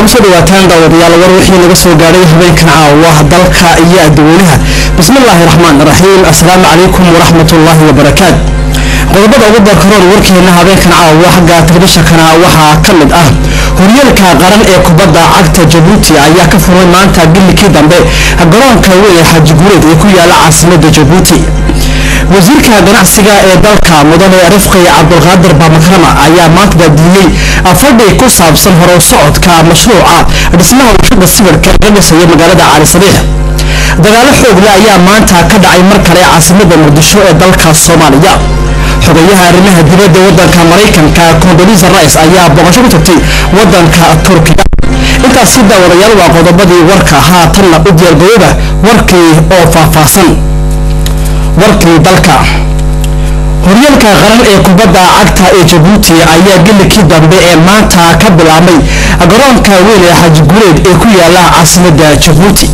kusoo dhawaataan daawadayaal war wixii laga soo gaadhay habeenkan caawa dalka iyo adduweynaha bismillaahi raxmaan raxiim assalaamu calaykum waraxmatullaahi wabarakaat qodobada ugu darkaroon warkeena habeenkan caawa xagga telefishinkana waxaa ka mid ah horyaalka qaran ee kubadda cagta jabuuti ayaa ka furmay maanta bilikii dambe garoonka weyn ee xaaji guureed ee ku yaala caasimada jabuuti wasiirka ganacsiga ee dalka mudane rifqi cabdulqaadir baamakrama ayaa maanta daadiyey fadhi ku saabsan horow socodka mashruuca dhismaha warshada sibirka laga dhisayo magaalada cali sabiix dagaalo xoogle ayaa maanta ka dhacay mar kale caasimada muqdisho ee dalka soomaaliya xogayaha arrimaha dibadda wadanka maraykanka condolisa rice ayaa booqasho ku tagtay wadanka turkiga intaasi daawadayaal waa qodobadii warka haatanna u diyaargarooba warkii oo faahfaahsan warkii dalka horyaalka qaran ee kubadda cagta ee jabuuti ayaa gelikii dambe ee maanta ka bilaabmay garoonka weyn ee xaaji guureed ee ku yaala caasimada jabuuti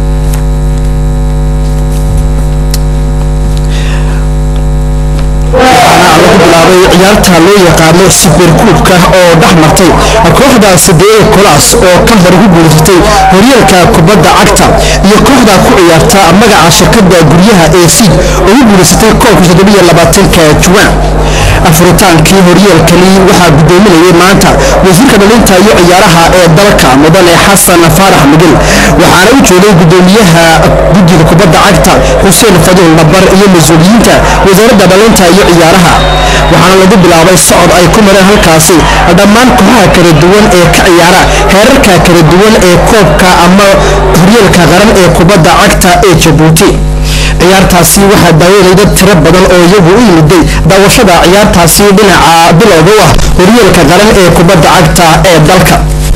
lagu bilaabay ciyaarta loo yaqaano siberkuubka oo dhex martay kooxda sadee kolaas oo ka hor ugu guulaysatay horyaalka kubadda cagta iyo kooxda ku ciyaarta magaca shirkada guryaha ee siid oo ugu guulaysatay koobka toddobiyo labaatanka juwaan afuritaankii horyaalkani waxaa gudoominayay maanta wasiirka dhalinta iyo ciyaaraha ee dalka mudane xasan faarax migel waxaana u joogay gudoomiyaha guddiga kubadda cagta xuseen fadil nabar iyo mas-uuliyiinta wasaaradda dhalinta iyo ciyaaraha waxaana lagu bilaabay socod ay ku mareen halkaasi dhammaan kooxaha kala duwan ee ka ciyaara heerarka kala duwan ee koobka ama horyaalka qaran ee kubadda cagta ee jabuuti ciyaartaasi waxaa daawaday dad tiro badan oo iyagu u yimiday daawashada ciyaartaasi dhinaca bilowga u ah horyaalka qaran ee kubadda cagta ee dalka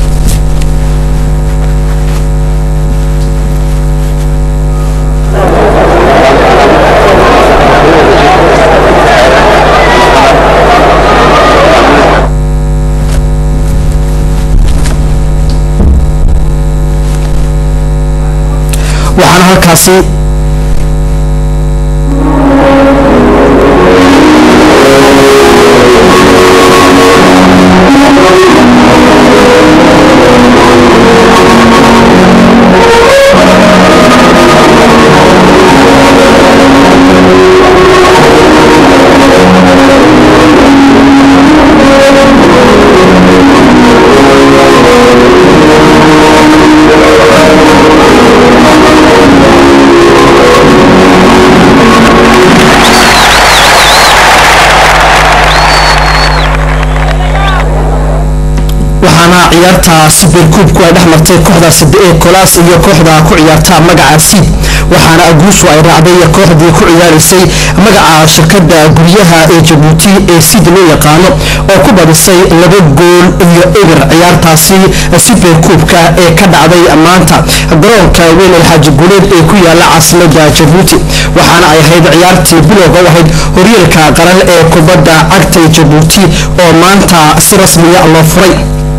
waxaana halkaasi waxaana ciyaarta siberkuubku ay dhex martay kooxda sadee kolaas iyo kooxda ku ciyaarta magaca siid waxaana guushu ay raacday kooxdii ku ciyaaraysay magaca shirkada guryaha ee jabuuti ee siid loo yaqaano oo ku badisay laba gool iyo eber ciyaartaasi siberkuubka ee ka dhacday maanta garoonka weyn ee xaaji guuleed ee ku yaala caasimada jabuuti waxaana ay ahayd ciyaartii bilowga u ahayd horyaalka qaran ee kubadda cagta ee jabuuti oo maanta si rasmiya loo furay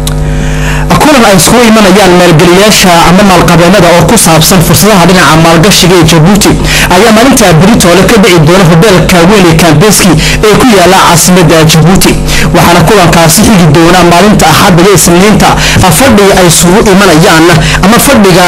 kulan ay iskugu imanayaan maalgeliyaasha ama maalqabeenada oo ku saabsan fursadaha dhinaca maalgashiga ee jabuuti ayaa maalinta beritoole ka dhici doona hobeelka weyn ee kambeski ee ku yaala caasimada jabuuti waxaana kulankaasi xigi doona maalinta axadda iyo isniinta fadhi ay isugu imanayaan ama fadhiga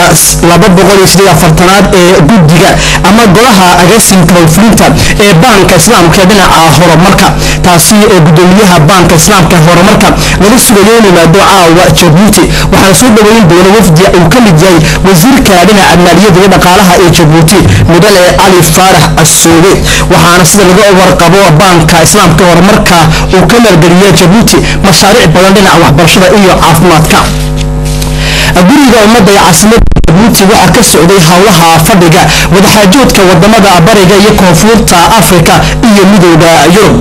aad ee guddiga ama golaha agaasimka howlfulinta ee baanka islaamka ee dhinaca horumarka taasi oo gudoomiyaha baanka islaamka horumarka laga sugayo in yimaado caawa jabuuti waxaana soo dhaweyn doona wafdi uu ka mid yahay wasiirka dhinaca maaliyadda iyo dhaqaalaha ee jabuuti mudane cali faarax asooge waxaana sida laga warqabo baanka islaamka horumarka uu ka maalgeliya jabuuti mashaariic badan dhinaca waxbarashada iyo caafimaadka guriga ummadda ee caasimada jabuuti waxaa ka socday howlaha fadhiga wadaxaajoodka wadamada bariga iyo koonfurta afrika iyo midooda yurub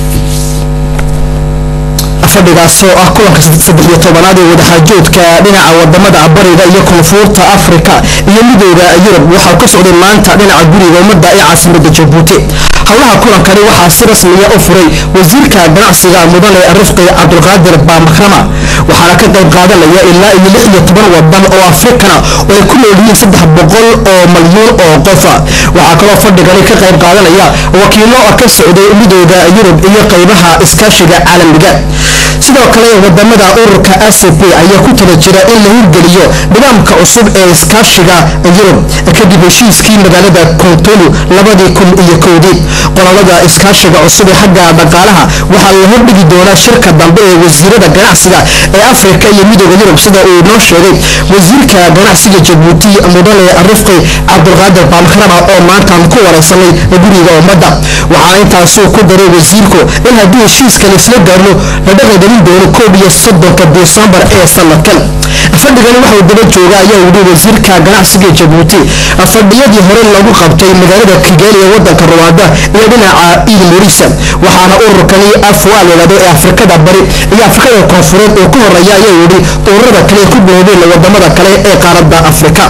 fadhigaas oo ah kulanka saddexiyo tobanaad ee wadaxaajoodka dhinaca wadamada bariga iyo koonfurta afrika iyo midooda yurub waxaa ka socday maanta dhinaca guriga ummadda ee caasimada jabuuti howlaha kulankani waxaa si rasmiya u furay wasiirka ganacsiga mudane rifqi cabdulqaadir baamakrama waxaana ka qayb qaadanaya ilaa iyo lix iyo toban wadan oo afrikana oo ay ku nool yihiin saddex boqol oo malyuun oo qofa waxaa kaloo fadhigani ka qayb qaadanaya wakiilo ka socday midooda yurub iyo qaybaha iskaashiga caalamiga sidoo kale wadamada ururka acp ayaa ku tala jira in la hirgeliyo nidaamka cusub ee iskaashiga yurub kadib heshiiskii magaalada kontolu labadii kun iyo kowdii qololada iskaashiga cusub ee xagga dhaqaalaha waxaa la hordhigi doonaa shirka dambe ee wasiirada ganacsiga ee afrika iyo midooda yurub sida uu noo sheegay wasiirka ganacsiga jabuuti mudane rifqi cabdulqaadir baamkarama oo maantaan ku wareysanay guriga ummadda waxaa intaasuu ku daray wasiirku in haddii heshiiskan isla gaarno la dhaqangelin doono koob iyo soddonka disembar ee sanadkan fadhigani waxau daba jooga ayaa yidhi wasiirka ganacsiga jabuuti fadhiyadii hore lagu qabtay magaalada kigali ee wadanka ruwaanda iyo dhinaca iid murisa waxaana ururkani afwa layidhahdo ee afrikada bari iyo afrikada koonfureed oo ka horeeya ayaa yidhi ururada kale ku biloobeen wadamada kale ee qaaradda afrika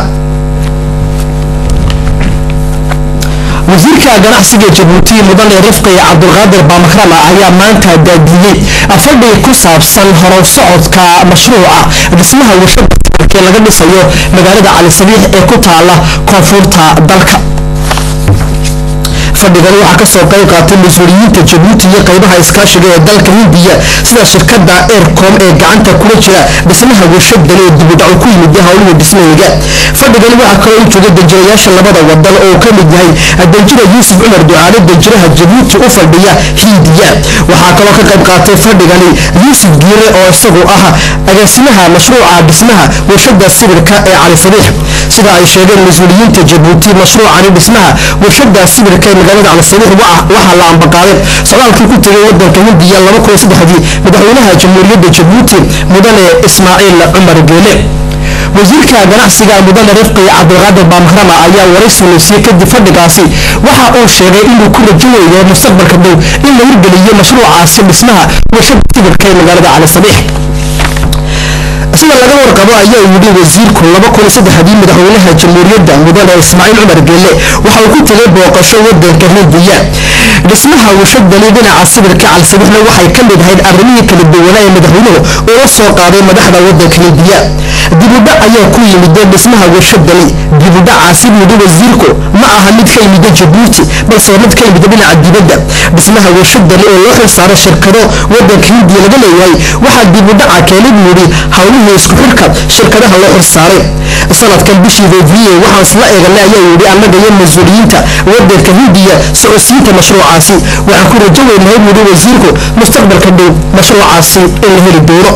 wasiirka ganacsiga jabuuti mudane rifqi cabdulqaadir baamakrama ayaa maanta daadiyey fadhi ku saabsan horow socodka mashruuca dhismaha warshada ee laga dhisayo magaalada cali sabiix ee ku taala koonfurta dalka fadhigani waxaa kasoo qayb qaatay mas-uuliyiinta jabuuti iyo qaybaha iskaashiga ee dalka hindiya sida shirkada aircom ee gacanta kula jira dhismaha warshadani oo dibudhaco ku yimid howlihii dhismaheyga fadhigani waxaa kaloo u jooga danjirayaasha labada wadan oo ka mid yahay danjira yuusuf cumar ducaale danjiraha jabuuti u fadhiya hindiya waxaa kaloo ka qayb qaatay fadhigani yuusuf giire oo isagu ah agaasimaha mashruuca dhismaha warshada sibirka ee cali sabiix sida ay sheegeen mas-uuliyiinta jabuuti mashruucani dhismaha warshada sibirka ee magaalada cali sabiix waxaa la ambaqaaday socdaalkii ku tegay wadanka hindiya madaxweynaha jamhuuriyadda jabuuti mudane ismaaciil cumar geele wasiirka ganacsiga mudane rifqi cabdulqaadir baamkarama ayaa waraysi leysiye kadib fadhigaasi waxa uu sheegay inuu ku rajinayo mustaqbalka dhow in la hirgeliyo mashruucaasi dhismaha warshada sibirka ee magaalada cali sabiix sida laga warqabo ayaa yidhi wasiirku dii madaxweynaha jamhuuriyadda mudane ismaaciil cumar geelle waxa uu ku tegay booqasho wadanka hindiya dhismaha warshadani dhinaca sibirka calsabixna waxay ka mid ahayd arrimihii kala duwanaa ee madaxweynuhu ula soo qaaday madaxda wadanka hindiya dibudhac ayaa ku yimida dhismaha warshadani dibudhacaasi yidhi wasiirku ma aha mid ka yimida jabuuti balse mid ka yimida dhinaca dibadda dhismaha warshadani oo loo xilsaaray shirkado wadanka hindiya laga leeyahay waxaa dibudhaca keenay buu yidhi howlihii isku xirka shirkadaha loo xilsaaray sanadkan bishii fevriye waxaan isla eeganay ayaa yidhi annaga iyo mas-uuliyiinta wadanka hindiya socodsiinta mashruucaasi waxaan ku rajo weynahay buu yidhi wasiirku mustaqbalka dhow mashruucaasi in la heli doono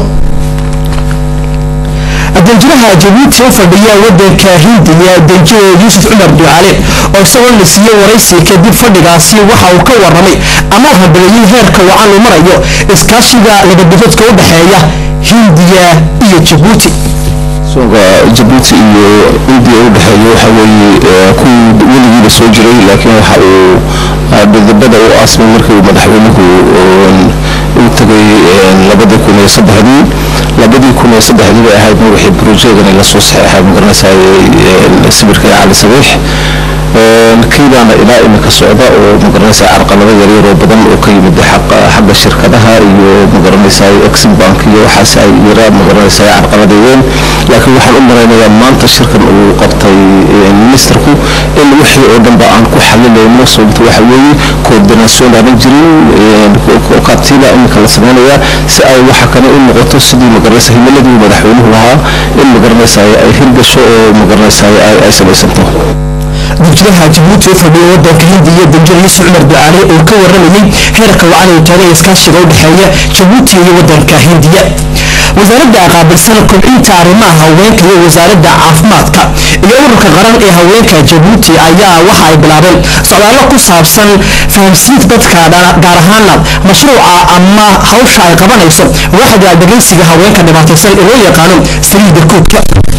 danjiraha jabuuti u fadhiya wadanka hindiya danjire yuusuf cumar ducaale oo isagoo la siiyey waraysi kadib fadhigaasi waxa uu ka waramay ama u habeeyey heerka wacan uu marayo iskaashiga labadafadka u dhexeeya hindiya iyo jabuuti soonka jabuuti iyo indiya u dhexeeya waxa weeye kuwii weligiiba soo jiray laakiin waxa uu dhidibada u aasmay markii uu madaxweynuhu u tagay labadii kun iyo saddexdii labadii kun iyo saddexdii bay ahayd madaxii brojeegani lasoo saxeexay magaranaysaay sibirka ee cali sabiix kiibaana ilaa imika socda oo magaranaysa carqalado yaryar oo badan oo ka yimid xagga shirkadaha iyo magaranaysa exim bank iyo waxaas ay yara magaranaysa carqaladeeyeen laakiin waxaan u malaynayaa maanta shirkan uu qabtay ministerku in wixii oo dhanba aan ku xalilayno sababta waxa weeye coordination aanan jirin kaatiila imika la samaynayaa si ay waxa kale u noqoto sidii magaranaysa himiladii madaxweynuhu lahaa in magaranaysa ay hirgasho oo magaranaysa ay samaysanto danjiraha jabuuti u fadhiya wadanka hindiya danjir yuusuf cumar ducaale oo ka waramayay heerka wacan uu taagay iskaashiga u dhexeeya jabuuti iyo wadanka hindiya wasaaradda qaabilsan kobcinta arrimaha haweenka iyo wasaaradda caafimaadka iyo ururka qaran ee haweenka jabuuti ayaa waxa ay bilaabeen socdaallo ku saabsan fahamsiinta dadka gaar ahaana mashruuca ama hawsha ay qabanayso waaxda dhegaysiga haweenka dhibaataysan ee loo yaqaano saliida kuubka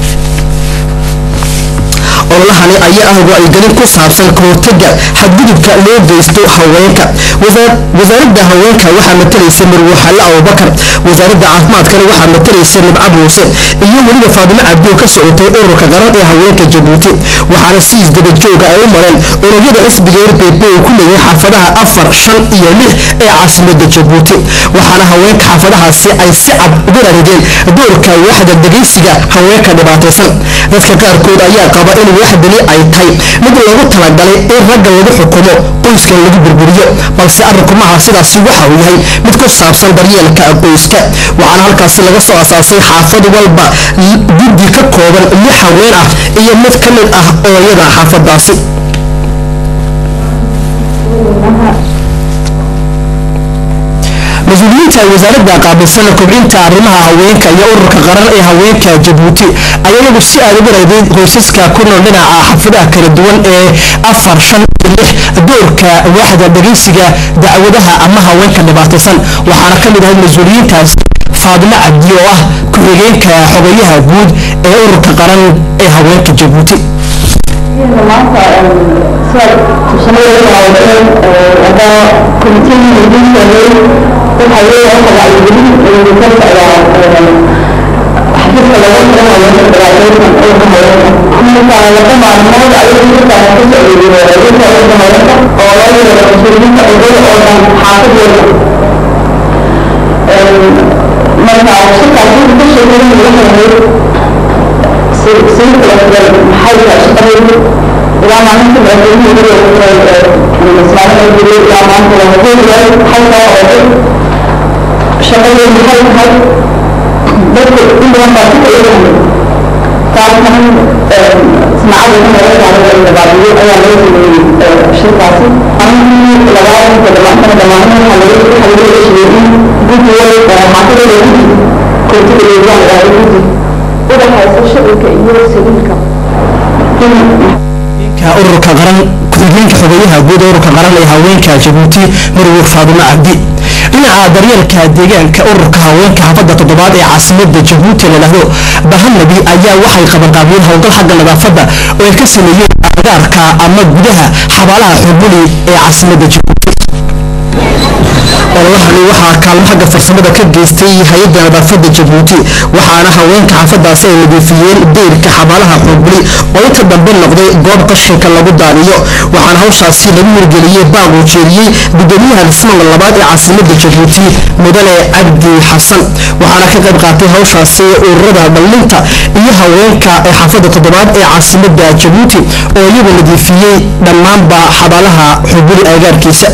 ololahani ayaa ah wacyigelin ku saabsan kahortaga xadgudubka loo geysto haweenka wasaaradda haweenka waxaa matalaysa marwaxalle abubakar wasaaradda caafimaadkana waxaa matalaysa nibca muuse iyo weliba faadimo cabdi oo ka socotay ururka qaran ee haweenka jabuuti waxaana si isdabajooga ay u mareen unugyada xisbiga rbb uu ku leeyahay xaafadaha afar shan iyo lix ee caasimada jabuuti waxaana haweenka xaafadahaasi ay si cad uga rarideen doorka waaxda dhegaysiga haweenka dhibaataysan dadka qaarkood ayaa qaba in dhagax deli ay tahay mid loogu talagalay in ragga lagu xukumo qoyska lagu burburiyo balse arrinku maaha sidaasi waxa uu yahay mid ku saabsan daryeelka qoyska waxaana halkaasi laga soo asaasay xaafad walba guddi ka kooban lix haween ah iyo mid ka mid ah ooyada xaafadaasi mas-uuliyiinta wasaaradda qaabilsan kobcinta arrimaha haweenka iyo ururka qaran ee haweenka jabuuti ayaa iyagu si aad ugu rayday qoysaska ku nool dhinaca xafadaha kala duwan ee afar shan iyo lix doorka waaxda dhegeysiga dacwadaha ama haweenka dhibaataysan waxaana ka mid ahay mas-uuliyiintaasi faadimo cabdi oo ah ku-xigeenka xogayaha guud ee ururka qaran ee haweenka jabuuti ururka qaran ku-xigeenka xogeyaha guud ururka qaran ee haweenka jabuuti marwur faadimo cabdi dhinaca daryeelka deegaanka ururka haweenka xaafadda toddobaad ee caasimada jabuuti ladhahdo bahanabi ayaa waxay qabanqaabiyeen howlgal xagga nadaafadda oo ay ka sameeyeen agaarka ama gudaha xabaalaha xubuli ee caasimada jabuuti ololahani waxaa kaalmo xagga farsamada ka geystay hay-adda nadaafadda jabuuti waxaana haweenka xaafadaasi ay nadiifiyeen deyrka xabaalaha xuubli oo inta dambe noqday goob qashinka lagu daadiyo waxaana hawshaasi lagu hirgeliyey baaq uu jeediyey gudoomiyaha dhismaga labaad ee caasimada jabuuti mudane cabdi xasan waxaana ka qayb qaatay hawshaasi ururada dhallinta iyo haweenka ee xaafadda toddobaad ee caasimada jabuuti oo iyagu nadiifiyey dhammaanba xabaalaha xubuli agaarkiisa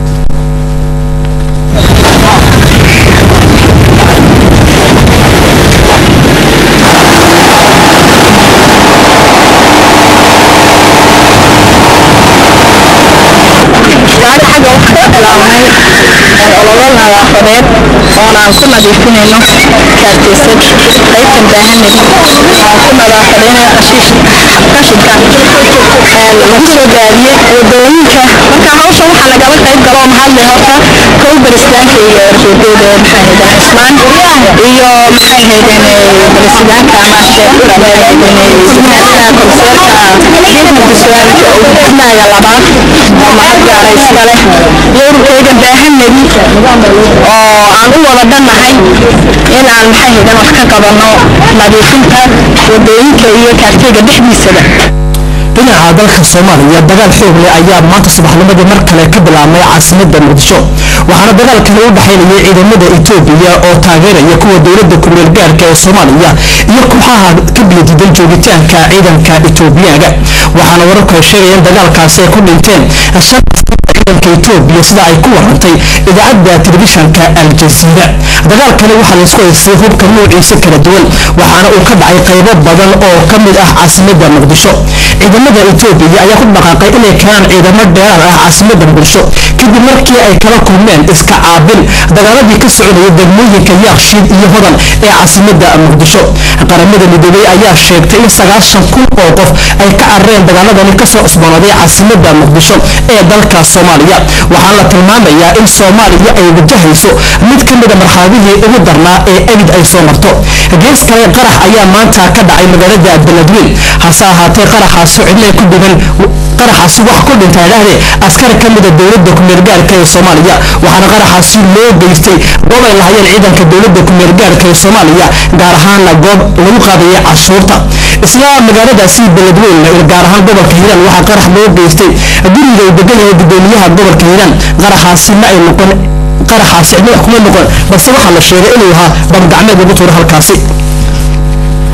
ololo nadaafadeed oon aan ku nadiifinayno kaarteysad qaybtan baahanid aan ku nadaafadayna qashinka lagu soo daadiyey wadooyinka marka hawshan waxaa lagala qayb galo oo mahadle horta kow baristaanka iyo erdodeeda maxay haydeen cismaan iyo maxay haydeen baristaanka ama sheekh konseerka guddiga biswaalka labaad oo mahad gaara iska leh iyo ururkayga baahanadi oo aan u wada dhannahay in aan maxay haydeen wax ka qabanno nadiifinta wadooyinka iyo kaarteyga dhexdiisaba dhinaca dalka soomaaliya dagaal xoog leh ayaa maanta subaxnimadii mar kale ka bilaabmay caasimada muqdisho waxaana dagaalkani u dhexaynayay ciidamada etoobiya oo taageeraya kuwa dowladda kumeel gaarka ee soomaaliya iyo kooxaha ka biyadiidan joogitaanka ciidanka etoobiyaga waxaana wararku ay sheegayeen dagaalkaasi ay ku dhinteen ciidanka etoobiya sida ay ku warantay idaacadda telefishanka aljaziira dagaalkani waxaa laysku haystay hubka nuuciisa kala duwan waxaana uu ka dhacay qaybo badan oo ka mid ah caasimada muqdisho ciidamada etoobiya ayaa ku dhaqaaqay inay keenaan ciidamo dheeraar ah caasimada muqdisho kadib markii ay kala kulmeen iska caabin dagaaladii ka soconaya degmooyinka yaakshiid iyo hodan ee caasimada muqdisho qaramada midoobey ayaa sheegtay in sagaashan kun oo qof ay ka carareen dagaaladani kasoo cusboonaaday caasimada muqdisho ee dalka soomaaliya waxaana la tilmaamayaa in soomaaliya ay wajahayso mid ka mida marxaladihii ugu darnaa ee ebid ay soo marto gees kale qarax ayaa maanta ka dhacay magaalada beledweyn hase ahaatee qaraxaasi cidna ku dhigan qaraxaasi wax ku dhintay dhahde askari ka mida dowladda kumeelgaarka ee soomaaliya waxaana qaraxaasi loo geystay goob ay lahayeen ciidanka dowladda kumeelgaarka ee soomaaliya gaar ahaana goob lagu qaadayay cashuurta isla magaaladaasi beledweyn gaar ahaan gobolka hiiraan waxaa qarax loo geystay guriga uu degan yahay gudoomiyaha gobolka hiiraan qaraxaasi ma ay noqon qaraxaasi cidna wax kuma noqon balse waxaa la sheegay inuu ahaa bamgacmeed lagu tuuro halkaasi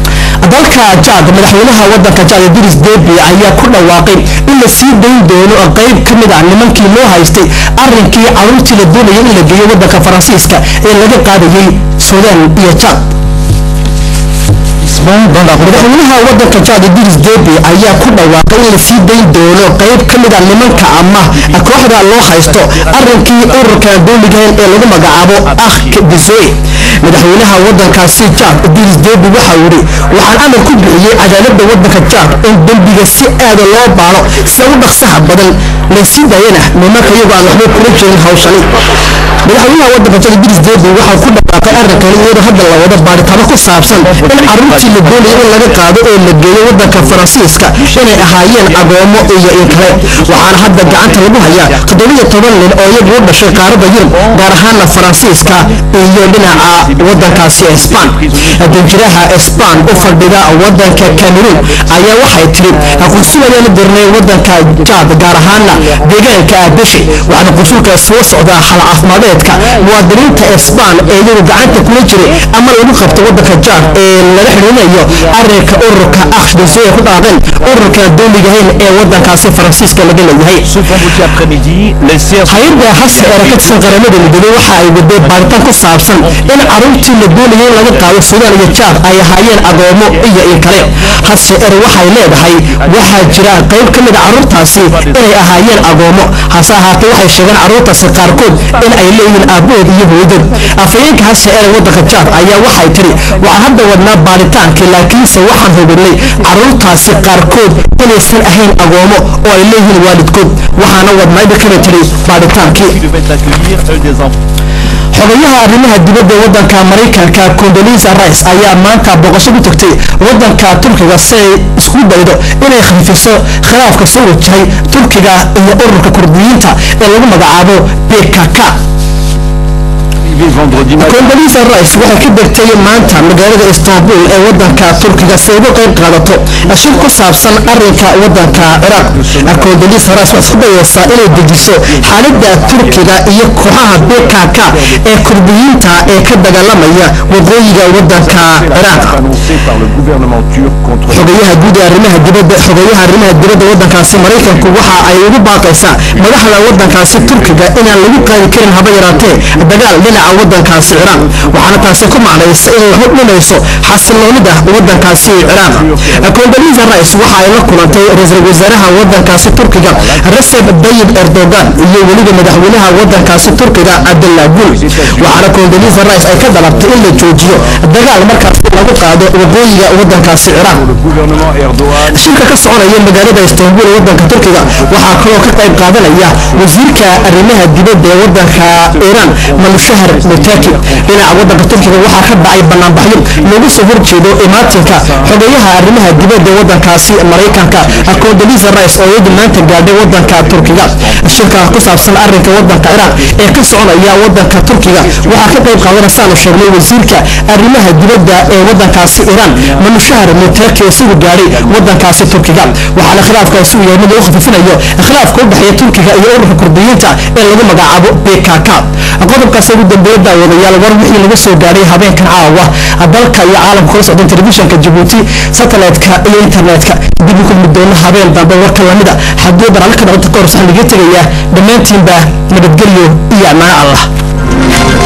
dalka jaad madaxweynaha wadanka jaad idris debi ayaa ku dhawaaqay in la sii dayn doono qayb ka mid ah nimankii loo haystay arrinkii caruurtii la doonayay in la geeyo wadanka faransiiska ee laga qaadayay suudaan iyo jaad madaxweynaha wadanka jaad idris debi ayaa ku dhawaaqay in la sii dayn doono qayb ka mid ah nimanka ama kooxda loo haysto arrinkii ururka dooligayn ee lagu magacaabo akh bizoe madaxweynaha wadankaasi jaad idris debi waxa uu yidhi waxaan amar ku bixiyey cadaaladda wadanka jaad in dembiga si aada loo baaro sida u dhaqsaha badan la sii daayana nimanka iyagoo aan waxba kula jirin hawshani madaxweynaha wadanka jaad idris debi waxaa ku dhawaaqay arrinkan iyadoo hadda la wado baaritaano ku saabsan in caruurtii la doonayay in laga qaado oo la geeyo wadanka faransiiska inay ahaayeen agoomo iyo in kale waxaana hadda gacanta lagu hayaa toddobiyo toban nin oo iyagu u dhashay qaaradda yurub gaar ahaana faransiiska iyo dhinaca wadankaasi esbaan danjiraha esbaan u fadhida wadanka cameroon ayaa waxay tiri qunsul ayaa la dirnay wadanka jaad gaar ahaana deegaanka abeshi waxaana qunsulka soo socdaa xal caafimadeedka muwaadiniinta esbaan ee iyagu gacanta kula jiray ama lagu qabto wadanka jaad ee laga xidhiinayo arrinka ururka akhshbise ku dhaaqeen ururka dooligahayn ee wadankaasi faransiiska laga leeyahay hay-adda hase ee ka tirsan qaramada midoobey waxa ay waday baaritaan ku saabsan in caruurtii la doonayay in laga qaado suudaan iyo jaad ay ahaayeen agoomo iyo in kale hase er waxay leedahay waxaa jira qayb ka mid a caruurtaasi inay ahaayeen agoomo hase ahaatee waxay sheegeen caruurtaasi qaarkood in ay leeyihiin aabahood iyo hooyadood afhayeenka hase er wadanka jaad ayaa waxay tiri waxaan hadda wadnaa baaritaankii laakiinse waxaan hubinay caruurtaasi qaarkood inaysan ahayn agoomo oo ay leeyihiin waalidkood waxaana wadnaa ibakana tiri baaritaankii xogayaha arrimaha dibadda wadanka maraykanka condolisa rice ayaa maanta booqasho ku tagtay wadanka turkiga si ay isku daydo inay khafiifiso khilaafka soo wajahay turkiga iyo ururka kurdiyiinta ee lagu magacaabo bkk condolisa rice waxay ka degtay maanta magaalada istanbul ee wadanka turkiga si ay uga qayb qaadato shir ku saabsan arinka wadanka ciraaq condolisa rice waxay isku dayeysaa inay dejiso xaalada turkiga iyo kooxaha bkk ee kurdiyiinta ee ka dagaalamaya waqooyiga wadanka ciraaq xogayaha guud ee arrimaha dibadda xogayaha arrimaha dibadda wadankaasi maraykanku waxa ay ugu baaqaysaa madaxda wadankaasi turkiga inaan lagu qaadi karin haba yaraatee dagaal dhinaca wadankaasi ciraaq waxaana taasi ku macnaysa inay hor dhimayso xasiloonida wadankaasi ciraaq condolisa rice waxa ay la kulantay ra-iisul wasaaraha wadankaasi turkiga recep tayyib erdogan iyo weliba madaxweynaha wadankaasi turkiga cabdullah gul waxaana condolisa rice ay ka dalabtay in la joojiyo dagaal markaasi lagu qaado waqooyiga wadankaasi ciraaq shirka ka soconaya magaalada istanbul ee wadanka turkiga waxaa kaloo ka qayb qaadanaya wasiirka arrimaha dibadda ee wadanka iiraan malushahar mutaki dhinaca wadanka turkiga waxaa ka dhacay banaanbaxyo loogu soo horjeedo imaatinka xogeyaha arrimaha dibadda ee wadankaasi maraykanka condolisa rice oo iyadu maanta gaadhay wadanka turkiga shirka ku saabsan arrinka wadanka ciraaq ee ka soconaya wadanka turkiga waxaa ka qayb qaadanaysaanu sheegnay wasiirka arrimaha dibadda ee wadankaasi iiraan malushahar mutaki isagu gaadhay wadankaasi turkiga waxaana khilaafkaasi uu yahay mid lagu khafifinayo khilaafka u dhexeeya turkiga iyo ururka kurdiyiinta ee lagu magacaabo bkk qodobkaas ugu dambeeya daawadayaal war wixii laga soo gaadhay habeenkan caawa dalka iyo caalamka kula socdan telefishinka jabuuti satellite-ka iyo internet-ka dib u kulmi doono habeen dambe warka lamida haddii barnaamijka dhaqanta ka hor waxaan laga tegayaa dhammaantiinba nabadgelyo iyo ammaan allah